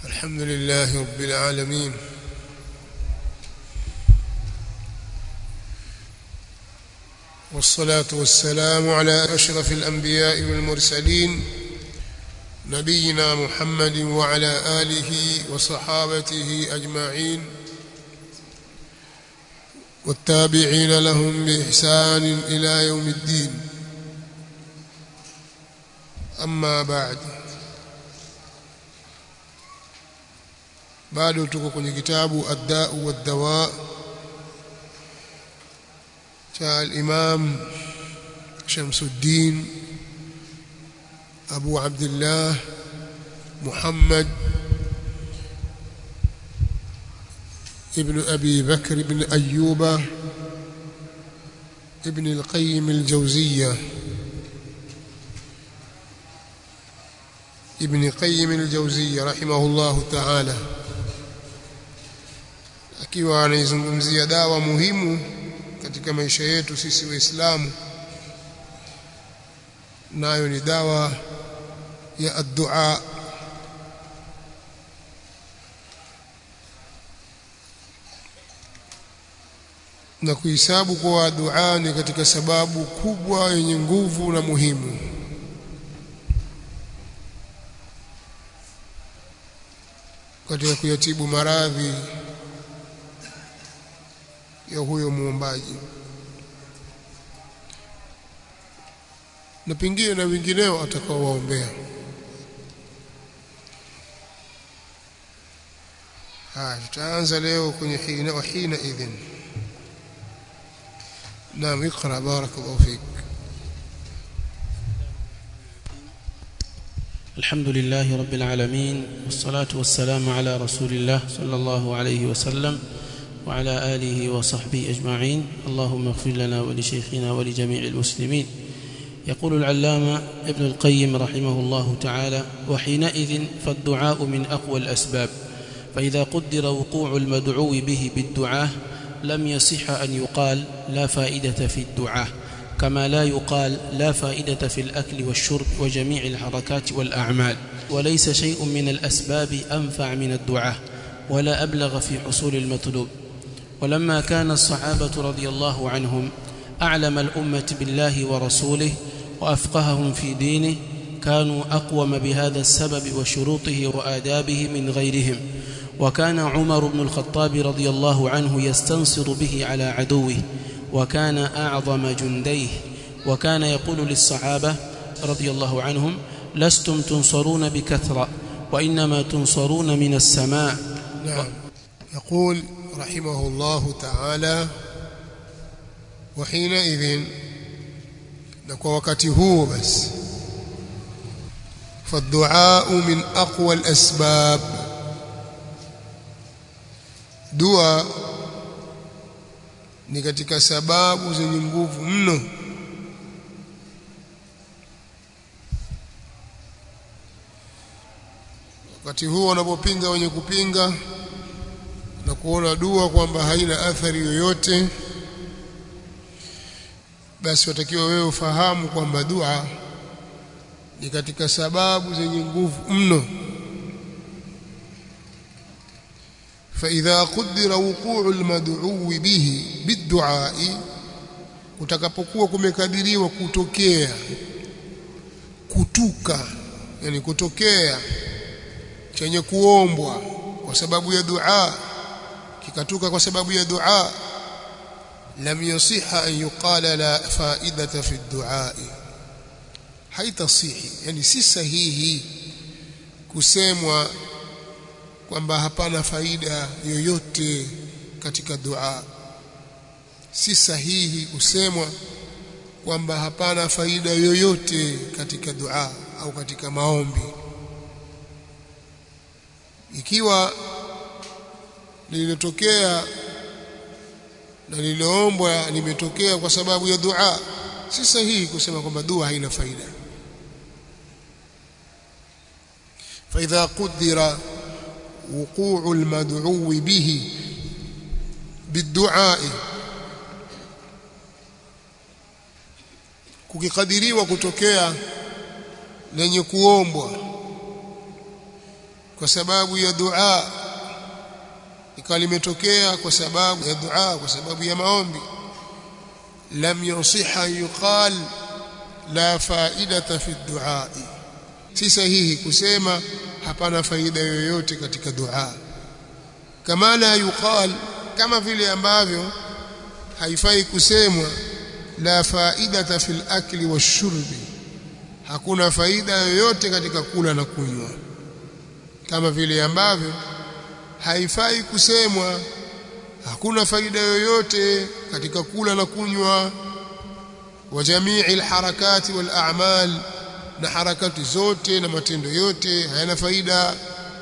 الحمد لله رب العالمين والصلاة والسلام على أشرف الأنبياء والمرسلين نبينا محمد وعلى آله وصحابته أجمعين والتابعين لهم بإحسان إلى يوم الدين أما بعد bado tuko kwenye kitabu ad-da'u wad-dawa cha al-Imam Shamsuddin Abu Abdullah Muhammad ابن أبي بكر بن أيوب ابن القيم الجوزية ابن قيم الجوزية رحمه الله تعالى akiwa anaizungumzia dawa muhimu katika maisha yetu sisi waislamu nayo ni dawa ya ad-du'a na kuhesabu kwa dua ni katika sababu kubwa yenye nguvu na muhimu katika kuyatibu maradhi ya huyo muombaji na pengine na wengineo atakaowaombea haya tutaanza leo kwenye hina wa hina idhin naam اقرا بارك الله فيك الحمد لله رب العالمين والصلاة والسلام على رسول الله صلى الله عليه وسلم وعلى آله وصحبه أجمعين اللهم اغفر لنا ولشيخنا ولجميع المسلمين يقول العلامة ابن القيم رحمه الله تعالى وحينئذ فالدعاء من أقوى الأسباب فإذا قدر وقوع المدعو به بالدعاء لم يصح أن يقال لا فائدة في الدعاء كما لا يقال لا فائدة في الأكل والشرب وجميع الحركات والأعمال وليس شيء من الأسباب أنفع من الدعاء ولا أبلغ في حصول المطلوب ولما كان الصحابة رضي الله عنهم أعلم الأمة بالله ورسوله وأفقههم في دينه كانوا أقوم بهذا السبب وشروطه وآدابه من غيرهم وكان عمر بن الخطاب رضي الله عنه يستنصر به على عدوه وكان أعظم جنديه وكان يقول للصحابة رضي الله عنهم لستم تنصرون بكثرة وإنما تنصرون من السماء نعم يقول رحمه الله تعالى وحينئذ نكو وقت هو بس فالدعاء من أقوى الأسباب dua ni katika sababu zenye nguvu mno wakati huo wanapopinga wenye kupinga na kuona dua kwamba haina athari yoyote basi watakiwa wewe ufahamu kwamba dua ni katika sababu zenye nguvu mno فإذا قدر وقوع المدعو به بالدعاء utakapokuwa kumekadiriwa kutokea kutuka yani kutokea chenye kuombwa kwa sababu ya dua kikatuka kwa sababu ya dua lam yasiha an yuqala la faidata fi dua haitasihi yani si sahihi kusemwa kwamba hapana faida yoyote katika dua si sahihi kusemwa kwamba hapana faida yoyote katika dua au katika maombi ikiwa lililotokea na lililoombwa limetokea kwa sababu ya dua si sahihi kusema kwamba dua haina faida فإذا قدر وقوع المدعو به بالدعاء kukikadiriwa kutokea lenye kuombwa kwa sababu ya dua ikawa limetokea kwa sababu ya dua kwa sababu ya maombi lam yusiha yuqal la faidata fi dua si sahihi kusema hapana faida yoyote katika dua kama la yuqal kama vile ambavyo haifai kusemwa la faidata fil akli washurbi hakuna faida yoyote katika kula na kunywa kama vile ambavyo haifai kusemwa hakuna faida yoyote katika kula na kunywa wa jamii alharakati wal a'mal na harakati zote na matendo yote hayana faida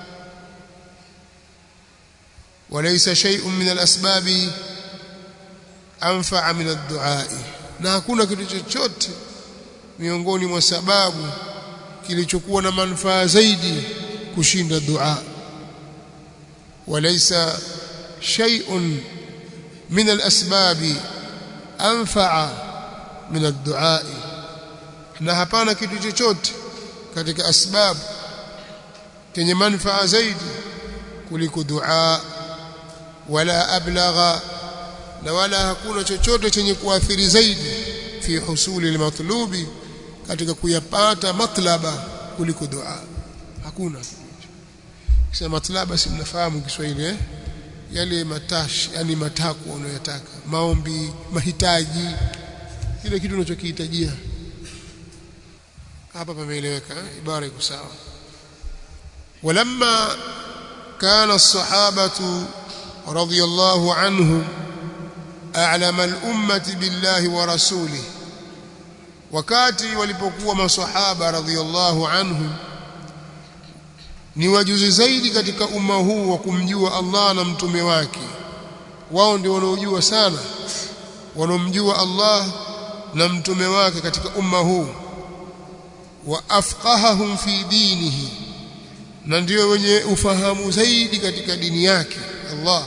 walaysa shay'un min alasbabi anfa'a min ad-du'a na hakuna kitu chochote miongoni mwa sababu kilichokuwa na manufaa zaidi kushinda dua walaysa shay'un min al-asbab anfa'a min ad-du'a na hapana kitu chochote katika asbab chenye manufaa zaidi kuliko dua wala ablagha na wala hakuna chochote chenye kuathiri zaidi fi husuli al-matlubi katika kuyapata matlaba kuliko dua hakuna kisha matlaba si mnafahamu Kiswahili eh yale matashi yani matakwa unayotaka maombi mahitaji kile kitu unachokihitajia hapa pameeleweka ibara iko sawa ولما كان الصحابة رضي الله عنهم أعلم الأمة بالله ورسوله wakati walipokuwa maswahaba radhiallahu anhum ni wajuzi zaidi katika umma huu wa kumjua Allah na mtume wake wao ndio wanaojua sana wanaomjua Allah na mtume wake katika umma huu wa afqahahum fi dinihi na ndio wenye ufahamu zaidi katika dini yake Allah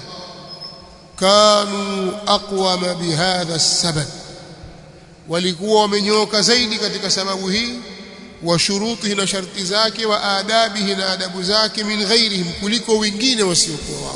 kanu aqwama bihadha sabab walikuwa wamenyoka zaidi katika sababu hii wa shurutihi na sharti zake wa adabihi na adabu zake min ghairihim kuliko wengine wasiokuwa wao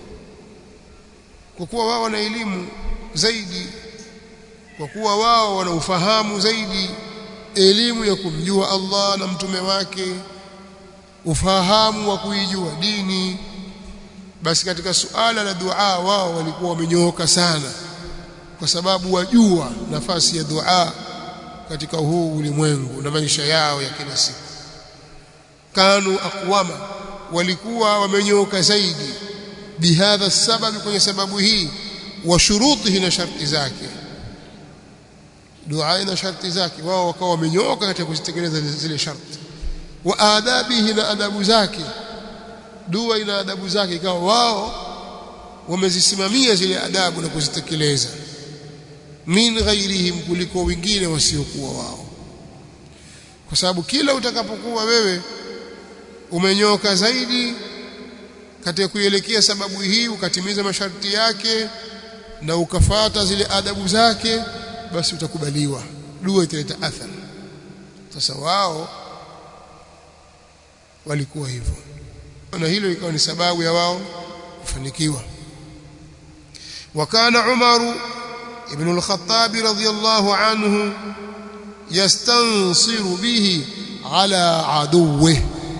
kwa kuwa wao wana elimu zaidi kwa kuwa wao wana ufahamu zaidi elimu ya kumjua Allah na mtume wake ufahamu wa kuijua dini basi katika suala la dua wao walikuwa wamenyooka sana kwa sababu wajua nafasi ya dua katika huu ulimwengu na maisha yao ya kila siku kanu aqwama walikuwa wamenyooka zaidi bihadha sababu kwenye sababu hii wa shurutihi na sharti zake dua ina sharti zake wao wakawa wamenyooka katika kuzitekeleza zile sharti wa adabihi na adabu zake dua ina adabu zake ikawa wao wamezisimamia zile adabu na kuzitekeleza min ghairihim kuliko wengine wasiokuwa wao kwa sababu kila utakapokuwa wewe umenyoka zaidi katika kuelekea sababu hii ukatimiza masharti yake na ukafata zile adabu zake basi utakubaliwa dua italeta athari sasa wao walikuwa hivyo na hilo ikawa ni sababu ya wao kufanikiwa وكان عمر ابن الخطاب رضي الله عنه يستنصر به على عدوه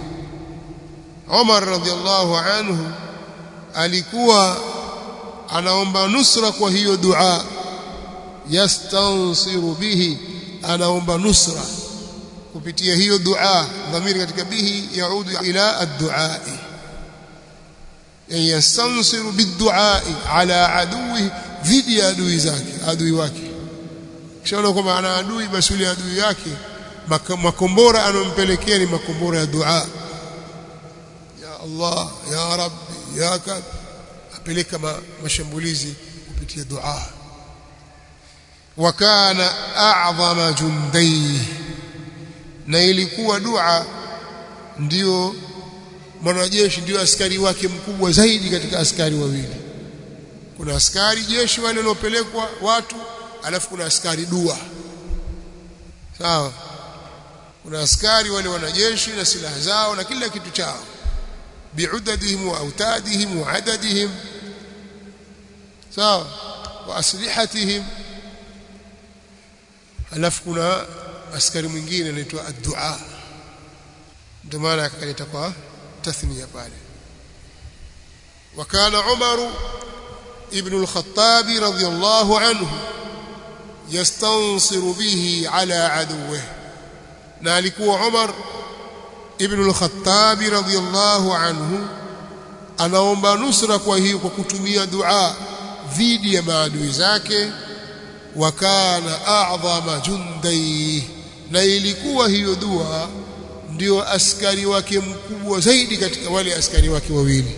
عمر رضي الله عنه alikuwa anaomba nusra kwa hiyo dua yastansiru bihi anaomba nusra kupitia hiyo dua dhamiri katika bihi yaudu ila ad-du'a yastansiru bid-du'a ala aduwi dhidi ya adui zake adui wake kishaona kwamba ana adui basi yule adui yake makombora anompelekea ni makombora ya dua ya Allah ya Rabbi ya kab apeleka ma, mashambulizi kupitia dua wakana a'zama jundai na ilikuwa dua ndio mwanajeshi ndio askari wake mkubwa zaidi katika askari wawili kuna askari jeshi wale waliopelekwa watu alafu kuna askari dua sawa kuna askari wale wanajeshi na silaha zao na kila kitu chao bi'udadihim wa autadihim wa adadihim sawa wa aslihatihim alafu kuna askari mwingine anaitwa ad-du'a ndio maana akaleta kwa tathnia pale وكان عمر ابن الخطاب رضي الله عنه يستنصر به على عدوه na alikuwa Umar ibn al-Khattab radhiyallahu anhu anaomba nusra kwa hiyo kwa kutumia dua dhidi ya maadui zake wa kana a'dhama jundai na ilikuwa hiyo dua ndio askari wake mkubwa zaidi katika wale askari wake wawili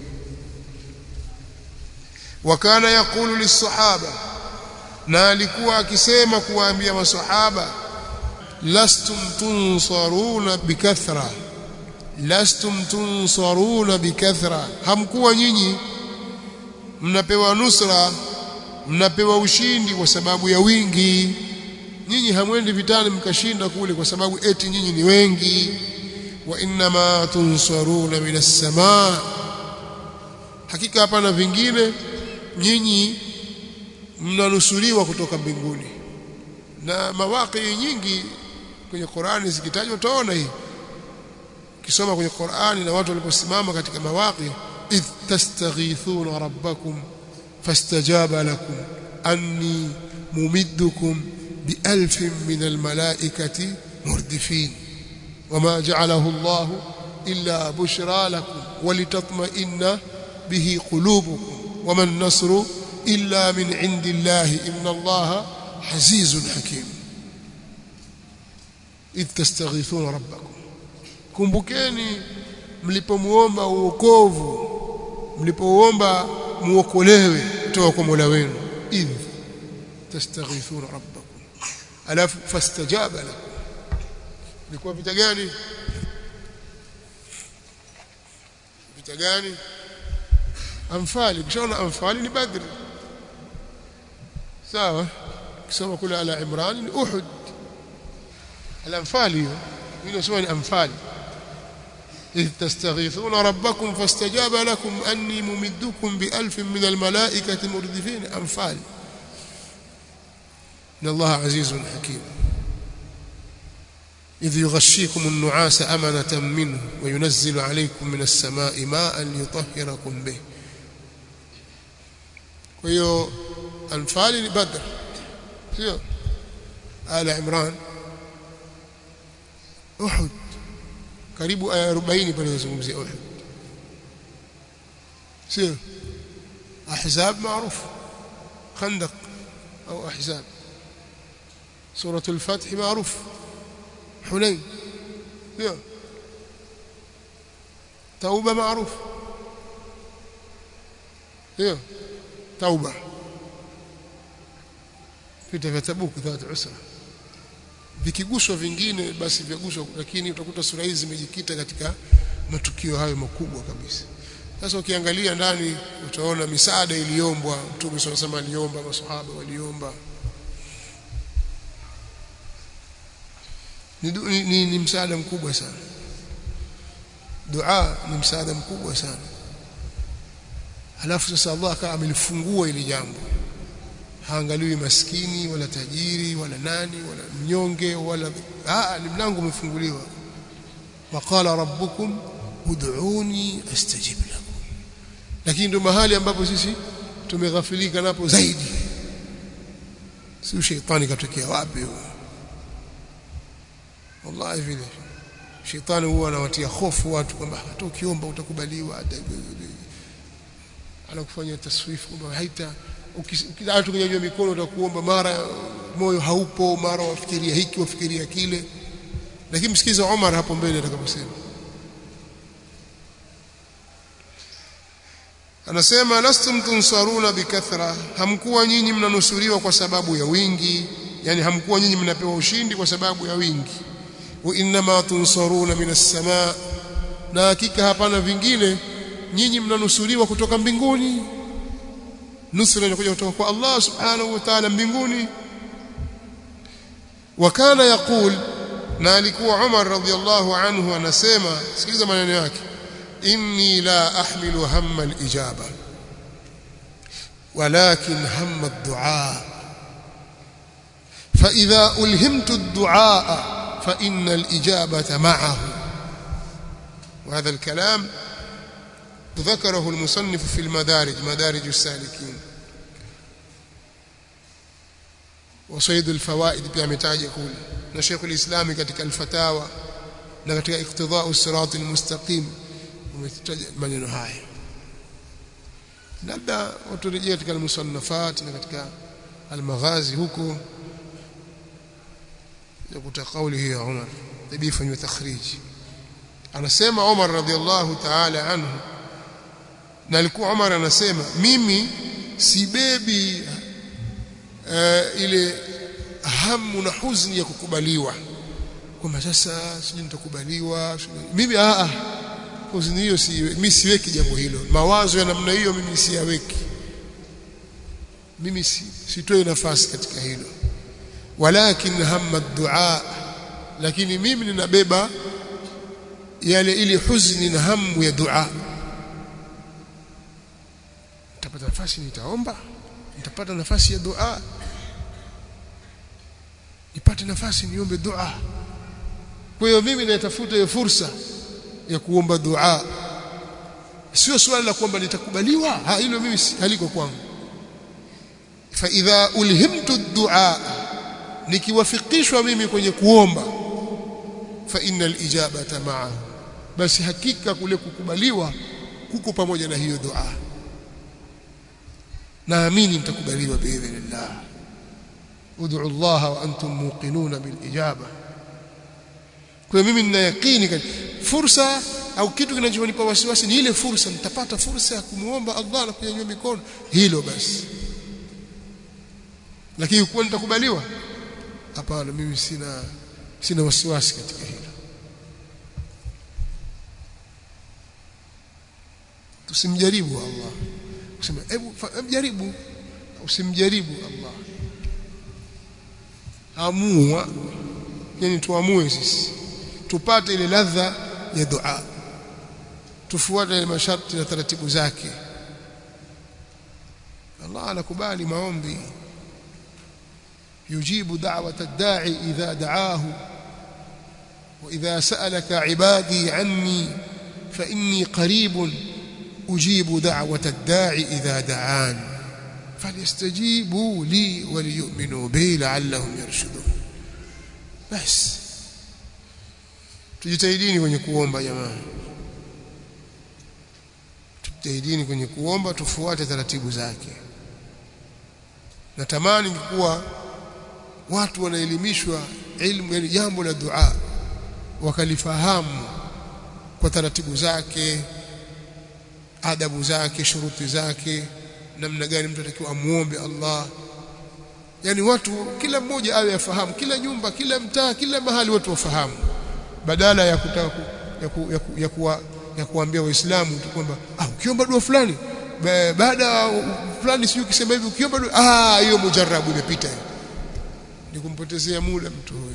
wakana yakulu lisahaba na alikuwa akisema kuwaambia masahaba lastum tunsaruna bikathra lastum tunsaruna bikathra hamkuwa nyinyi mnapewa nusra mnapewa ushindi kwa sababu ya wingi nyinyi hamwendi vitani mkashinda kule kwa sababu eti nyinyi ni wengi wa inma tunsaruna minas samaa hakika hapana vingine nyinyi mnanusuriwa kutoka mbinguni na mawaqi nyingi kwenye Qur'ani zikitajwa utaona hii kisoma kwenye Qur'ani na watu waliposimama katika mawaqi idh tastaghithuna rabbakum fastajaba lakum anni mumiddukum bialfin min almalaikati murdifin wama ja'alahu Allah illa bushra lakum walitatma'inna bihi qulubukum wama an-nasru illa min 'indillahi inna Allaha azizun hakim idh tastaghithuna rabbakum kumbukeni mlipomuomba uokovu mlipoomba muokolewe kutoka kwa Mola wenu idh tastaghithuna rabbakum alafu fastajaba lakum ilikuwa vita gani vita gani amfali kishaona amfali ni badri sawa kisoma kule ala imran ni uhud الأنفال من سوى الأنفال إذ تستغيثون ربكم فاستجاب لكم أني ممدكم بألف من الملائكة مردفين أنفال إن الله عزيز حكيم إذ يغشيكم النعاس أمنة منه وينزل عليكم من السماء ماء ليطهركم به ويو أنفال بدر آل عمران Uhud karibu aya 40 pale nazungumzia Uhud sio ahzab maarufu khandaq au ahzab سورة الفتح معروف حنين sio توبة معروف sio توبة vita vya Tabuk dhati usra vikiguswa vingine basi vyaguswa lakini utakuta sura hizi zimejikita katika matukio hayo makubwa kabisa sasa ukiangalia ndani utaona misaada iliombwa mtume SAW aliomba maswahaba waliomba ni, ni, ni, ni msaada mkubwa sana dua ni msaada mkubwa sana halafu sasa Allah akawa amelifungua ili jambo haangaliwi maskini wala tajiri wala nani wala mnyonge wala ah ni mlango umefunguliwa waqala rabbukum ud'uni astajib lakum lakini ndio mahali ambapo sisi tumeghafilika napo zaidi si shetani katokea wapi wallahi vile shetani huwa anawatia hofu watu kwamba hata ukiomba utakubaliwa anakufanya taswifu kwamba haita ukilala tukinyanyua mikono utakuomba mara moyo haupo mara wafikiria hiki wafikiria kile lakini msikiza Omar hapo mbele atakaposema anasema lastum tunsaruna bikathra hamkuwa nyinyi mnanusuriwa kwa sababu ya wingi yani hamkuwa nyinyi mnapewa ushindi kwa sababu ya wingi wa inma tunsaruna minas samaa na hakika hapana vingine nyinyi mnanusuriwa kutoka mbinguni nusra inakuja kutoka kwa Allah subhanahu wa ta'ala mbinguni wakana yaqul na alikuwa Umar radhiyallahu anhu anasema sikiliza maneno yake inni la ahmilu hamma al-ijaba ولكن هم الدعاء فإذا ألهمت الدعاء فإن الإجابة معه وهذا الكلام ذكره المصنف في المدارج مدارج السالكين وصيد الفوائد pia ametaja kule na Sheikh al-Islam katika al-Fatawa na katika iqtida'u as-sirat al-mustaqim umetaja maneno haya labda waturejea katika al-musannafat na katika al-maghazi huko yakuta kauli hiyo ya Umar ibifanywa takhriji anasema Umar radhiallahu ta'ala anhu na alikuwa Umar anasema mimi sibebi uh, ile hamu na huzuni ya kukubaliwa kwamba sasa sijui nitakubaliwa mimi a a huzuni hiyo si mimi siweki jambo hilo mawazo ya namna hiyo mimi siyaweki mimi si, sitoi nafasi katika hilo walakin hamma dua lakini mimi ninabeba yale ili huzuni na hamu ya dua nitapata nafasi nitaomba nitapata nafasi ya dua nipate nafasi niombe dua kwa hiyo mimi natafuta hiyo fursa ya kuomba dua sio swali la kwamba nitakubaliwa ha hilo mimi haliko kwangu fa idha ulhimtu dua nikiwafikishwa mimi kwenye kuomba fa innal ijabata ma'a basi hakika kule kukubaliwa kuko pamoja na hiyo dua naamini mtakubaliwa biidhnillah ud'u Allah wa antum muqinuna bil ijaba kwa mimi nina yakini fursa au kitu kinachonipa wasiwasi ni ile fursa nitapata fursa ya kumuomba Allah na kunyanyua mikono hilo basi lakini kuwa nitakubaliwa hapana mimi sina sina wasiwasi katika hilo tusimjaribu Allah useme hebu jaribu usimjaribu Allah amua yani tuamue sisi tupate ile ladha ya dua tufuate ile masharti na taratibu zake Allah anakubali maombi يجيب دعوة الداعي إذا دعاه وإذا سألك عبادي عني فإني قريب أجيب دعوة الداعي إذا دعان فليستجيبوا لي وليؤمنوا بي لعلهم يرشدون بس tujitahidini kwenye kuomba jamaa tujitahidini kwenye kuomba tufuate taratibu zake natamani kuwa watu wanaelimishwa ilmu yani jambo la dua wakalifahamu kwa taratibu zake adabu zake shuruti zake namna gani mtu atakiwa amuombe Allah yani watu kila mmoja awe afahamu kila nyumba kila mtaa kila mahali watu wafahamu badala ya kutaka ku, ya, ku, ya, ku, ya, kuwa, ya kuambia waislamu tu kwamba ah ukiomba dua fulani baada fulani sio ukisema hivi ukiomba dua ah hiyo mujarabu imepita ni kumpotezea muda mtu huyo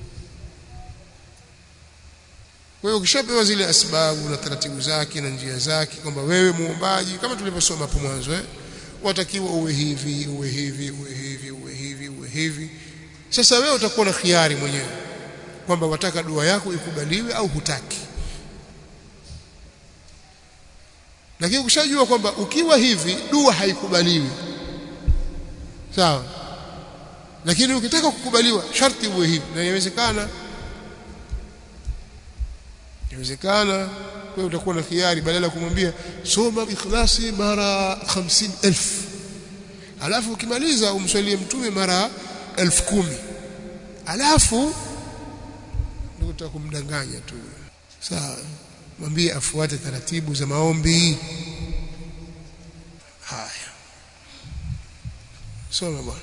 kwa hiyo ukishapewa zile asbabu na taratibu zake na njia zake kwamba wewe muombaji kama tulivyosoma hapo mwanzo eh watakiwa uwe hivi uwe hivi uwe hivi uwe hivi uwe hivi sasa wewe utakuwa na khiari mwenyewe kwamba wataka dua yako ikubaliwe au hutaki lakini ukishajua kwamba ukiwa hivi dua haikubaliwi sawa lakini ukitaka kukubaliwa sharti uwe hivi na inawezekana inawezekana kwa utakuwa na khiari badala ya kumwambia soma ikhlasi mara 50000 alafu ukimaliza umswalie mtume mara 10000 alafu ndio utakumdanganya tu sawa mwambie afuate taratibu za maombi haya soma bwana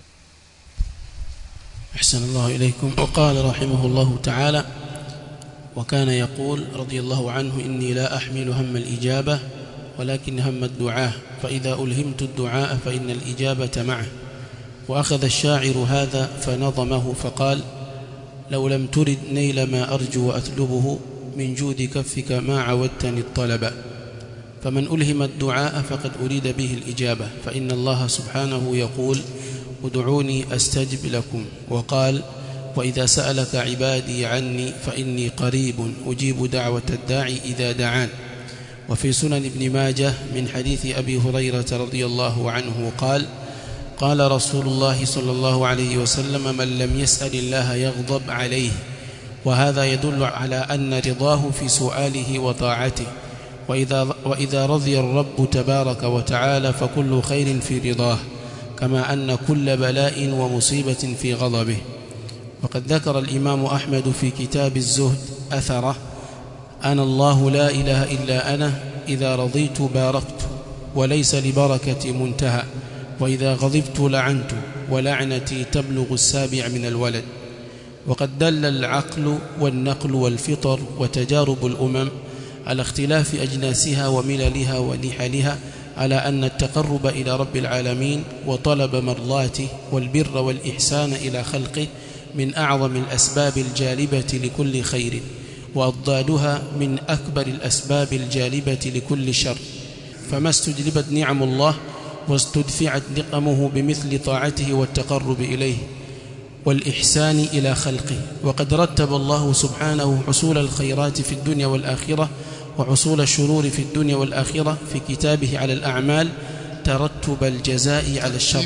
أحسن الله إليكم وقال رحمه الله تعالى وكان يقول رضي الله عنه إني لا أحمل هم الإجابة ولكن هم الدعاء فإذا ألهمت الدعاء فإن الإجابة معه وأخذ الشاعر هذا فنظمه فقال لو لم ترد نيل ما أرجو وأطلبه من جود كفك ما عودتني الطلب فمن ألهم الدعاء فقد أريد به الإجابة فإن الله سبحانه يقول ادعوني أستجب لكم وقال وإذا سألك عبادي عني فإني قريب أجيب دعوة الداعي إذا دعان وفي سنن ابن ماجه من حديث أبي هريرة رضي الله عنه قال قال رسول الله صلى الله عليه وسلم من لم يسأل الله يغضب عليه وهذا يدل على أن رضاه في سؤاله وطاعته وإذا, وإذا رضي الرب تبارك وتعالى فكل خير في رضاه كما أن كل بلاء ومصيبة في غضبه وقد ذكر الإمام أحمد في كتاب الزهد أثره أنا الله لا إله إلا أنا إذا رضيت باركت وليس لبركة منتهى وإذا غضبت لعنت ولعنتي تبلغ السابع من الولد وقد دل العقل والنقل والفطر وتجارب الأمم على اختلاف أجناسها ومللها ونحلها على أن التقرب إلى رب العالمين وطلب مرضاته والبر والإحسان إلى خلقه من أعظم الأسباب الجالبة لكل خير وأضدادها من أكبر الأسباب الجالبة لكل شر فما استجلبت نعم الله واستدفعت نقمه بمثل طاعته والتقرب إليه والإحسان إلى خلقه وقد رتب الله سبحانه حصول الخيرات في الدنيا والآخرة وحصول الشرور في الدنيا والآخرة في كتابه على الأعمال ترتب الجزاء على الشر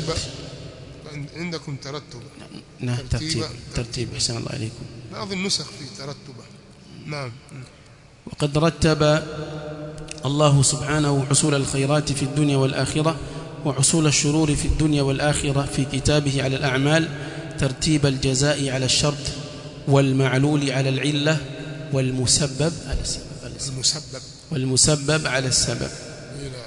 عندكم ترتب نعم ترتيب ترتيب. ترتيب أحسن الله عليكم بعض النسخ في ترتبه نعم وقد رتب الله سبحانه حصول الخيرات في الدنيا والآخرة وحصول الشرور في الدنيا والآخرة في كتابه على الأعمال ترتيب الجزاء على الشرط والمعلول على العلة والمسبب على السبب على السبب المسبب والمسبب على السبب إلى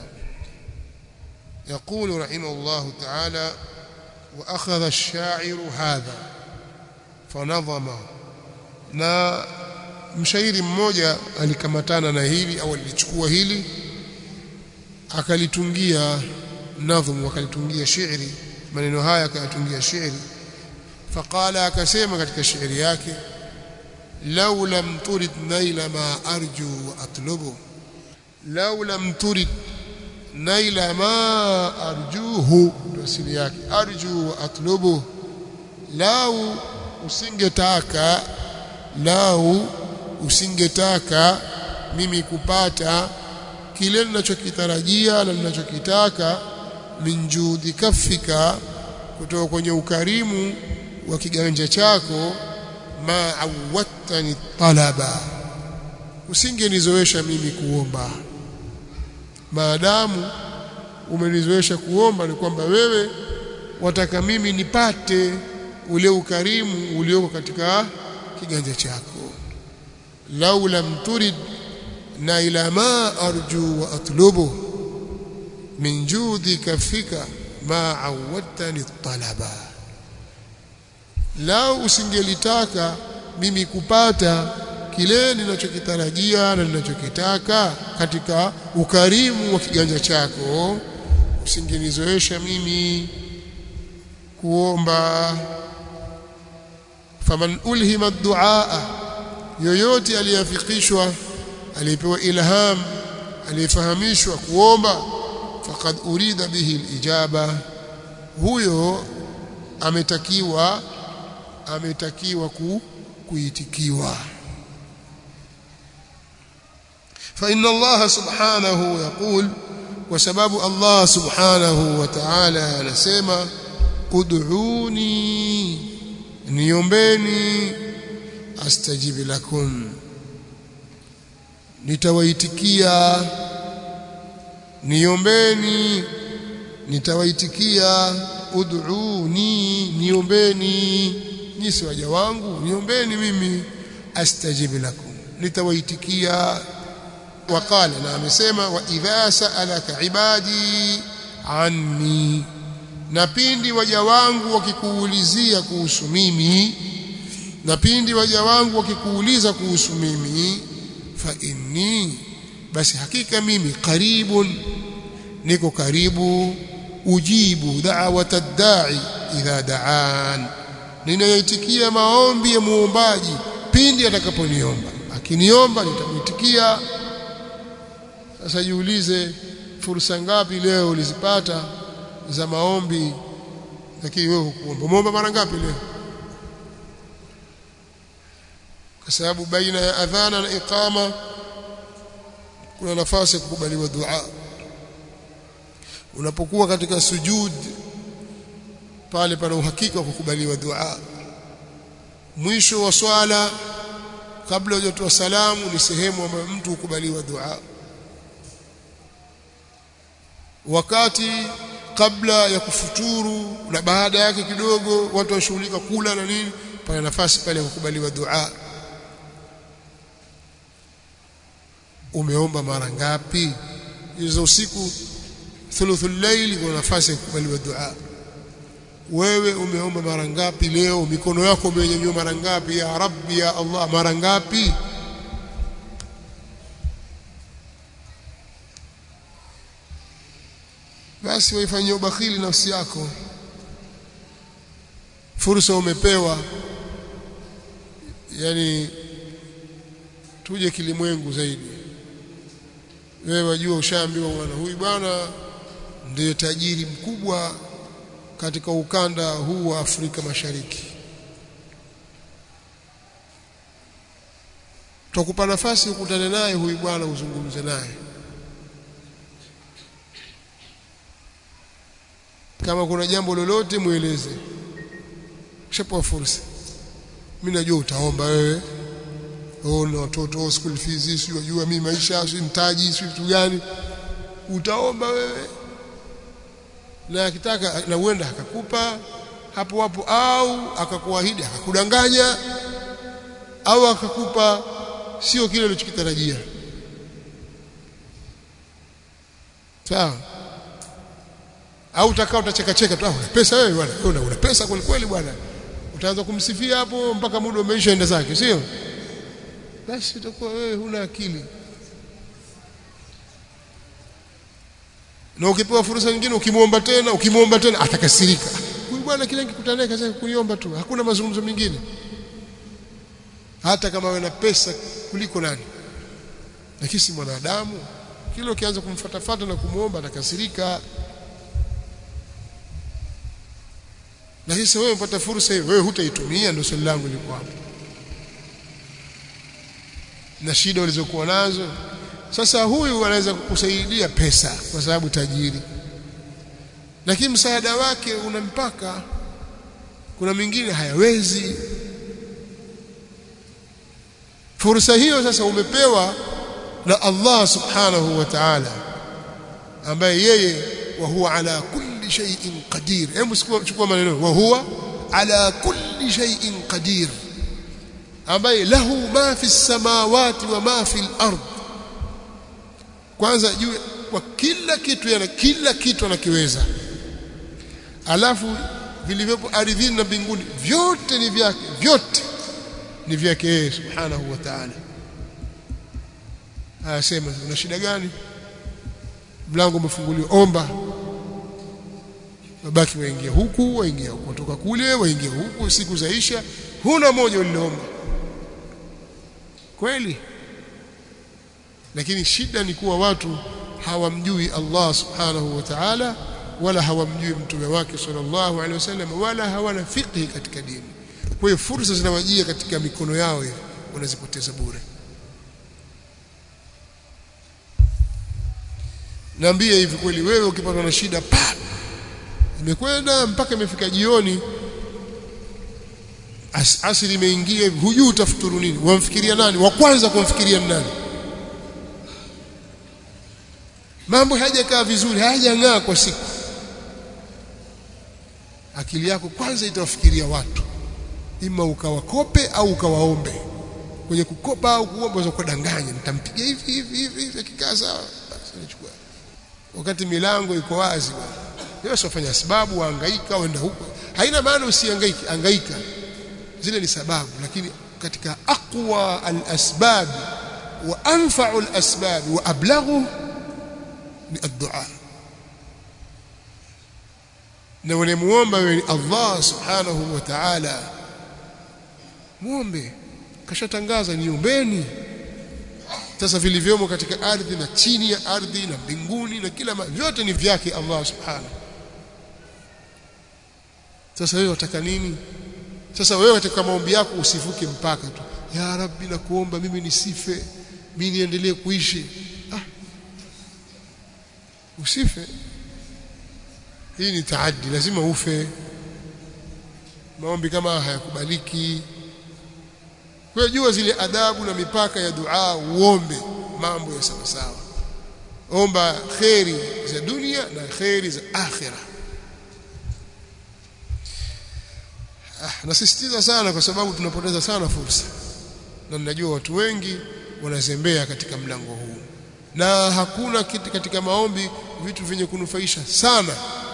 يقول رحمه الله تعالى وأخذ الشاعر هذا فنظمه na mshairi mmoja alikamatana na hili au alichukua hili akalitungia nadhmu akalitungia shairi maneno haya akayatungia shairi faqala akasema katika shairi yake law lam turid naila ma arju wa atlubu law lam turid naila ma arjuhu ndio asili yake arju wa atlubu lau usingetaka lau usingetaka mimi kupata kile ninachokitarajia na ninachokitaka min judi kafika kutoka kwenye ukarimu wa kiganja chako ma awattani talaba usingenizoesha mimi kuomba maadamu umenizoesha kuomba ni kwamba wewe wataka mimi nipate ule ukarimu ulioko katika kiganja chako lau lam turid na ila ma arju wa atlubu min judika fika ma awadtani talaba lau usingelitaka mimi kupata kile ninachokitarajia na ninachokitaka katika ukarimu wa kiganja chako usingenizoesha mimi kuomba faman ulhima duaa yoyote aliyafikishwa aliyepewa ilham aliyefahamishwa kuomba faqad urida bihi alijaba huyo ametakiwa ametakiwa ku, kuitikiwa فإن الله سبحانه يقول وسبب الله سبحانه وتعالى anasema ud'uni niombeni astajib lakum nitawaitikia niombeni nitawaitikia ud'uni niombeni nyisi waja wangu niombeni mimi astajib lakum nitawaitikia وقال na amesema wa idha sa'alaka ibadi anni na pindi waja wangu wakikuulizia kuhusu mimi na pindi waja wangu wakikuuliza kuhusu mimi fa inni basi hakika mimi karibun niko karibu ujibu da'wata da'i idha da'an ninaitikia maombi ya muombaji pindi atakaponiomba kiniomba nitamwitikia sasa jiulize fursa ngapi leo ulizipata za maombi lakini wewe hukuomba umeomba mara ngapi leo kwa sababu baina ya adhana na iqama kuna nafasi ya kukubaliwa dua unapokuwa katika sujud pale pana uhakika wa kukubaliwa dua mwisho wa swala kabla hujatoa salamu ni sehemu ambayo mtu hukubaliwa dua wakati kabla ya kufuturu na baada yake kidogo watu washughulika kula na nini pana nafasi pale ya kukubaliwa dua umeomba mara ngapi hizo usiku thuluthul layl kuna nafasi ya kukubaliwa dua wewe umeomba mara ngapi leo mikono yako umenyanyua mara ngapi ya rabbi ya allah mara ngapi basi waifanyie ubakhili nafsi yako fursa umepewa yani tuje kilimwengu zaidi wewe wajua ushaambiwa bwana huyu bwana ndiye tajiri mkubwa katika ukanda huu wa Afrika Mashariki tutakupa nafasi ukutane naye huyu bwana uzungumze naye kama kuna jambo lolote mueleze ushapewa fursa mimi najua utaomba wewe oh na watoto oh, school fees si unajua mimi maisha si mtaji si vitu gani utaomba wewe na akitaka na uenda akakupa hapo hapo au akakuahidi akakudanganya au akakupa sio kile ulichokitarajia sawa au utakao utacheka cheka tu ah una pesa wewe bwana una, una pesa kweli kweli bwana utaanza kumsifia hapo mpaka muda umeisha enda zake sio basi utakuwa wewe huna akili na ukipewa fursa nyingine ukimwomba tena ukimwomba tena atakasirika huyu bwana kile nikikutana naye kaza kuniomba tu hakuna mazungumzo mengine hata kama wewe na pesa kuliko nani lakini si mwanadamu kile ukianza kumfatafata na kumwomba atakasirika na hisa wewe upata fursa hiyo wewe hutaitumia ndio swali langu liko hapo na shida ulizokuwa nazo sasa huyu anaweza kukusaidia pesa kwa sababu tajiri lakini msaada wake una mpaka kuna mingine hayawezi fursa hiyo sasa umepewa na Allah subhanahu wa ta'ala ambaye yeye wa huwa ala kulli shay'in qadir hebu chukua maneno wa huwa ala kulli shay'in qadir ambaye lahu ma fi samawati wa ma fi al-ard kwanza juu kwa kila kitu yana kila kitu anakiweza alafu vilivyopo ardhini na mbinguni vyote ni vyake vyote ni vyake yeye subhanahu wa ta'ala anasema una shida gani mlango umefunguliwa omba wabaki waingia huku waingia huku kutoka kule waingia huku siku zaisha huna moja uliloomba kweli lakini shida ni kuwa watu hawamjui Allah subhanahu wa ta'ala wala hawamjui mtume wake sallallahu alaihi wasallam wala hawana fiqhi katika dini kwa hiyo fursa zinawajia katika mikono yao hivi wanazipoteza bure Niambie hivi kweli wewe ukipatwa na shida pa imekwenda mpaka imefika jioni As, asili imeingia hivi hujui utafuturu nini wamfikiria nani wa kwanza kumfikiria nani mambo hayajakaa vizuri hayajang'aa kwa siku akili yako kwanza itawafikiria watu ima ukawakope au ukawaombe kwenye kukopa au kuomba za kudanganya nitampiga hivi hivi hivi hivi akikaa sawa basi nichukua wakati milango iko wazi wewe usifanya sababu wahangaika uenda huko haina maana usihangaike hangaika zile ni sababu lakini katika aqwa al-asbab wa anfa'u al-asbab wa ablaghu ni ad-du'a na unamuomba wewe Allah subhanahu wa ta'ala muombe kashatangaza niombeni sasa vilivyomo katika ardhi na chini ya ardhi na mbinguni na kila vyote ni vyake Allah subhanahu sasa wewe wataka nini sasa wewe katika maombi yako usivuke mpaka tu ya rabbi nakuomba mimi nisife mimi niendelee kuishi ah usife hii ni taaddi lazima ufe maombi kama hayakubaliki kwa jua zile adabu na mipaka ya dua uombe mambo ya sawa sawa omba khairi za dunia na khairi za akhira ah, nasisitiza sana kwa sababu tunapoteza sana fursa na ninajua watu wengi wanazembea katika mlango huu na hakuna kitu katika maombi vitu vyenye kunufaisha sana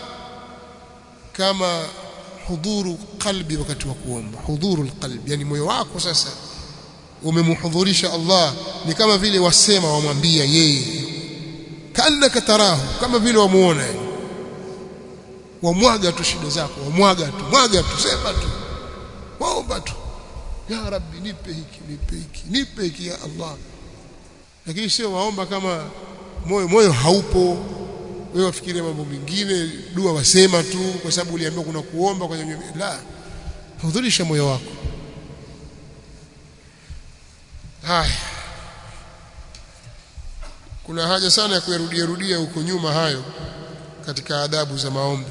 kama hudhuru qalbi wakati wa kuomba hudhuru alqalbi yani moyo wako sasa umemhudhurisha Allah ni kama vile wasema wamwambia yeye kanaka tarahu kama vile wamuona yani wamwaga tu shida zako wamwaga tu mwaga tu sema tu waomba tu ya rabbi nipe hiki nipe hiki nipe hiki ya Allah lakini sio waomba kama moyo moyo haupo wewe wafikirie mambo mengine dua wasema tu kwa sababu uliambiwa kuna kuomba kwenye la hudhurisha moyo wako haya kuna haja sana ya kuyarudia rudia huko nyuma hayo katika adabu za maombi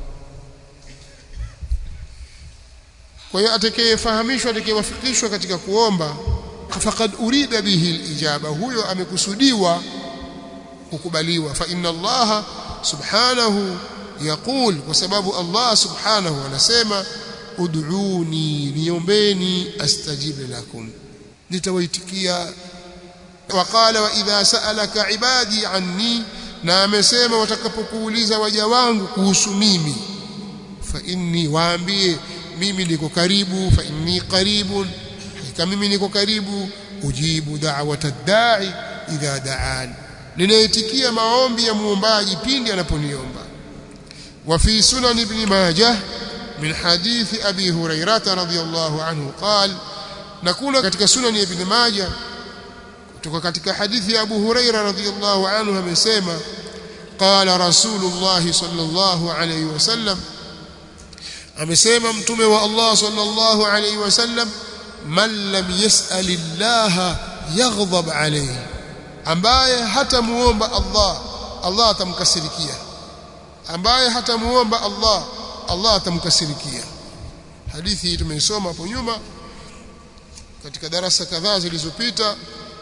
kwa hiyo atakayefahamishwa atakayewafikishwa katika kuomba faqad urida bihi alijaba huyo amekusudiwa kukubaliwa fa inna allaha subhanahu yaqul kwa sababu Allah subhanahu anasema ud'uni niombeni astajib lakum nitawaitikia waqala wa idha sa'alaka ibadi anni na amesema watakapokuuliza waja wangu kuhusu mimi fa inni waambie mimi niko karibu fa inni qaribun hakika mimi niko karibu ujibu da'wata da'i idha da'an ninaitikia maombi ya muombaji pindi anaponiomba wa fi sunan ibn majah min hadithi abi hurairah radhiyallahu anhu qala na kuna katika sunan ya ibn majah kutoka katika hadithi ya abu hurairah radhiyallahu anhu amesema qala rasulullah sallallahu alayhi wasallam amesema mtume wa Allah sallallahu alayhi wasallam man lam yas'alillaha yaghdab alayhi ambaye hatamuomba Allah Allah atamkasirikia ambaye hatamuomba Allah Allah atamkasirikia hadithi hii tumeisoma hapo nyuma katika darasa kadhaa zilizopita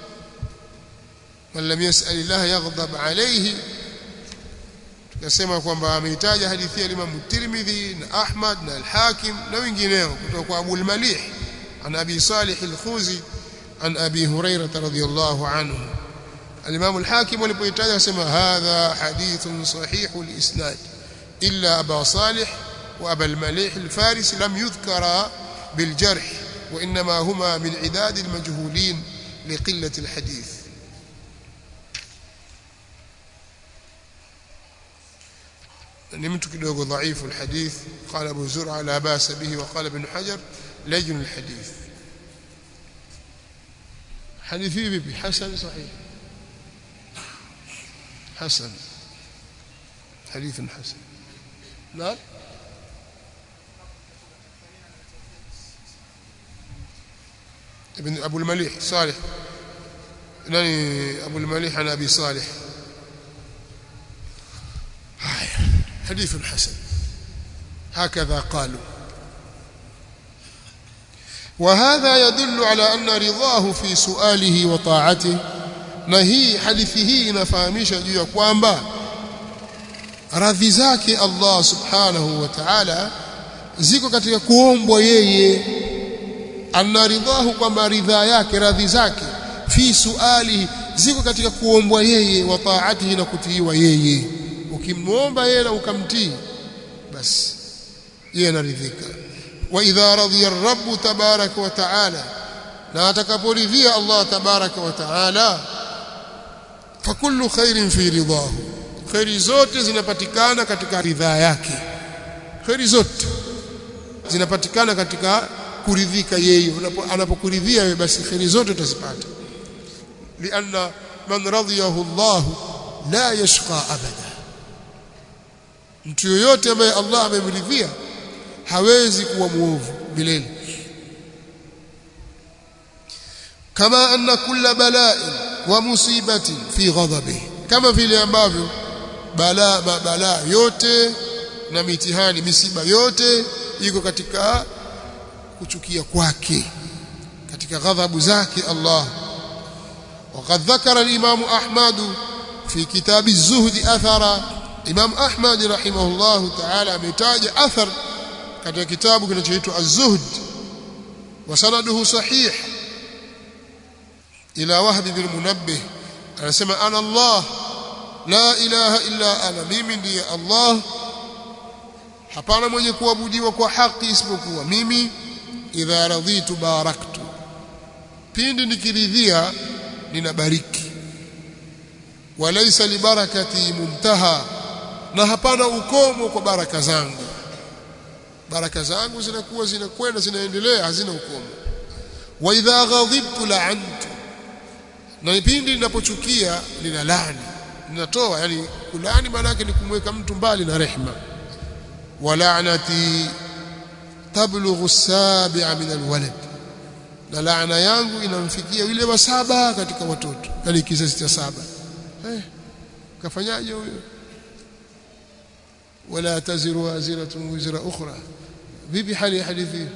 man lam yas'alillah yaghdab alayhi tukasema kwamba ameitaja hadithi ya Imam Tirmidhi na Ahmad na Al-Hakim na wengineo kutoka kwa Abu al-Malih an Abi Salih al-Khuzi an Abi Hurairah radhiyallahu anhu الإمام الحاكم ولبيتاج يسمى هذا حديث صحيح الإسناد إلا أبا صالح وأبا المليح الفارس لم يذكر بالجرح وإنما هما من عداد المجهولين لقلة الحديث نمت كدوغ ضعيف الحديث قال أبو زرع لا باس به وقال ابن حجر لجن الحديث حديثي بحسن صحيح حسن حديث حسن نعم ابن أبو المليح صالح ناني أبو المليح عن أبي صالح حديث حسن هكذا قالوا وهذا يدل على أن رضاه في سؤاله وطاعته na hii hadithi hii inafahamisha juu ya kwamba radhi zake Allah subhanahu wa ta'ala ziko katika kuombwa yeye anaridhahu kwamba ridhaa yake radhi zake fi suali ziko katika kuombwa yeye wa taatihi na kutiiwa yeye ukimwomba yeye na ukamtii basi yeye anaridhika wa idha radhiya ar-rabb tabaraka wa ta'ala na atakaporidhia Allah tabaraka wa ta'ala fakullu khairin fi ridahu khairi zote zinapatikana katika ridhaa yake khairi zote zinapatikana katika kuridhika yeye anapokuridhia wewe basi khairi zote utazipata lianna man radiyahu Allah la yashqa abada mtu yoyote ambaye Allah amemridhia hawezi kuwa muovu milele kama anna kulla bala'in wa musibatin fi ghadabihi kama vile ambavyo balaa balaa yote na mitihani misiba yote iko katika kuchukia kwake katika ghadhabu zake Allah وقد ذكر الإمام أحمد في كتاب الزهد أثر إمام أحمد رحمه الله تعالى ametaja athar katika kitabu kinachoitwa Az-Zuhd وسنده صحيح إلى وهب بن منبه anasema ana Allah la ilaha illa ana mimi ndiye Allah hapana mwenye kuabudiwa kwa haki isipokuwa mimi idha radhitu baraktu pindi nikiridhia ninabariki walaysa libarakati muntaha na hapana ukomo kwa baraka zangu baraka zangu zinakuwa zinakwenda zinaendelea hazina ukomo wa idha ghadhibtu la'antu na pindi ninapochukia ninalani ninatoa yani kulani maana yake ni kumweka mtu mbali na rehma wala'nati tablughu as-sabi'a min al-walad na laana yangu inamfikia yule wa saba katika watoto yani kizazi cha saba eh kafanyaje huyo wala taziru waziratun wizra ukhra vipi hali ya hadithi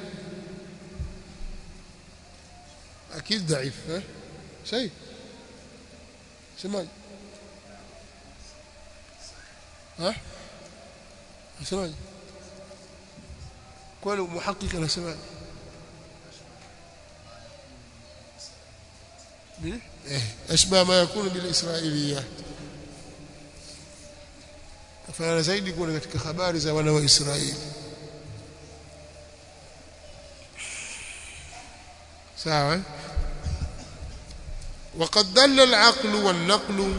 akid dhaif eh shay semaje ها semaje kwani muhakiki anasemaje أشبه ما يكون بالإسرائيليات فأنا zaidi kuona katika habari za wana wa Israeli sawa وقد دل العقل والنقل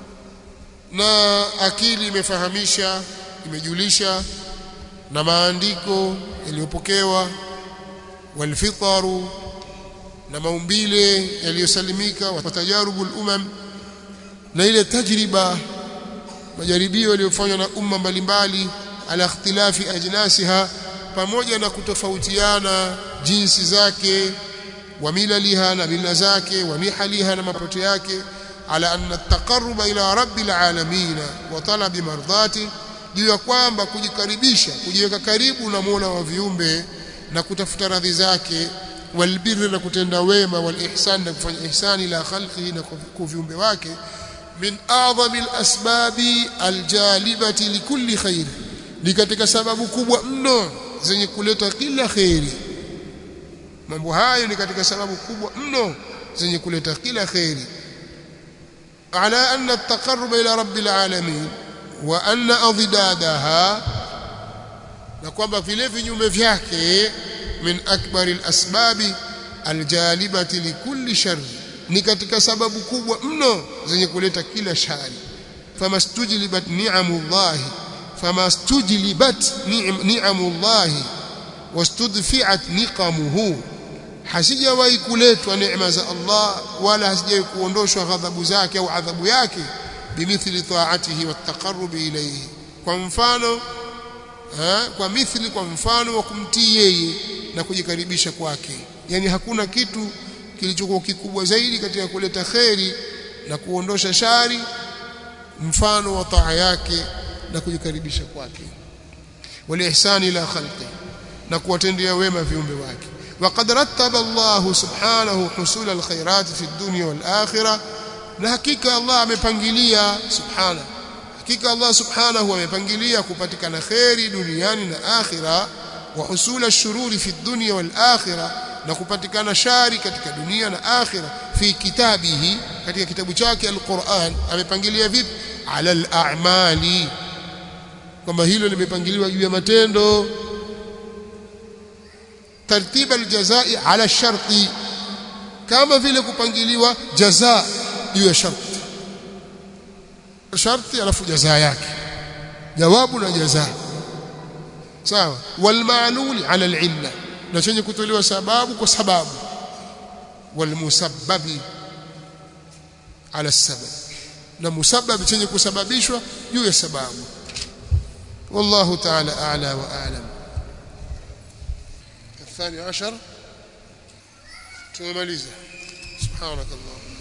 na akili imefahamisha imejulisha na maandiko yaliyopokewa walfitaru na maumbile yaliyosalimika wa tajarubu umam na ile tajriba majaribio yaliyofanywa na umma mbalimbali ala ikhtilafi ajnasiha pamoja na kutofautiana jinsi zake wa milaliha na mila zake wa nihaliha na mapote yake ala anna at-taqarruba ila rabbil alamin wa talabi mardati juu ya kwamba kujikaribisha kujiweka karibu na Mola wa viumbe na kutafuta radhi zake walbirri na kutenda wema walihsan na kufanya ihsani ila khalqihi na kwa viumbe wake min a'zami al-asbabi aljalibati likulli khair ni katika sababu kubwa mno zenye kuleta kila khairi mambo hayo ni katika sababu kubwa mno zenye kuleta kila khairi على أن التقرب إلى رب العالمين وأن أضدادها نقوم في لفي نيوم vyake من أكبر الأسباب الجالبة لكل شر ni katika sababu kubwa mno zenye kuleta kila shari famastujlibat ni'amullahi famastujlibat ni'amullahi wastudfi'at niqamuhu hasijawahi kuletwa neema za Allah wala hasijawahi kuondoshwa ghadhabu zake au adhabu yake bimithli ta'atihi wattaqarrubi ilayhi kwa mfano ha, kwa mithli kwa mfano wa kumtii yeye na kujikaribisha kwake yani hakuna kitu kilichokuwa kikubwa zaidi katika kuleta kheri na kuondosha shari mfano wa taa yake na kujikaribisha kwake walihsani ila khalqi na kuwatendea wema viumbe wake وقد رتب الله سبحانه حصول الخيرات في الدنيا والآخرة na hakika Allah amepangilia subhana hakika Allah subhanahu amepangilia kupatikana khairi duniani na akhira wa husula ash-shururi fi dunya wal akhirah na kupatikana shari katika dunia na akhira fi kitabihi katika kitabu chake al-Qur'an amepangilia vipi ala al-a'mali kwamba hilo limepangiliwa juu ya matendo tartiba aljazai ala sharti kama vile kupangiliwa jaza juu ya sharti sharti alafu jaza yake jawabu na jaza sawa walma'lul ala alilla na chenye kutolewa sababu kwa sababu walmusabbabi ala sabab na musabab chenye kusababishwa juu ya sababu والله تعالى أعلى وأعلم الثاني عشر تمامليزة سبحانك اللهم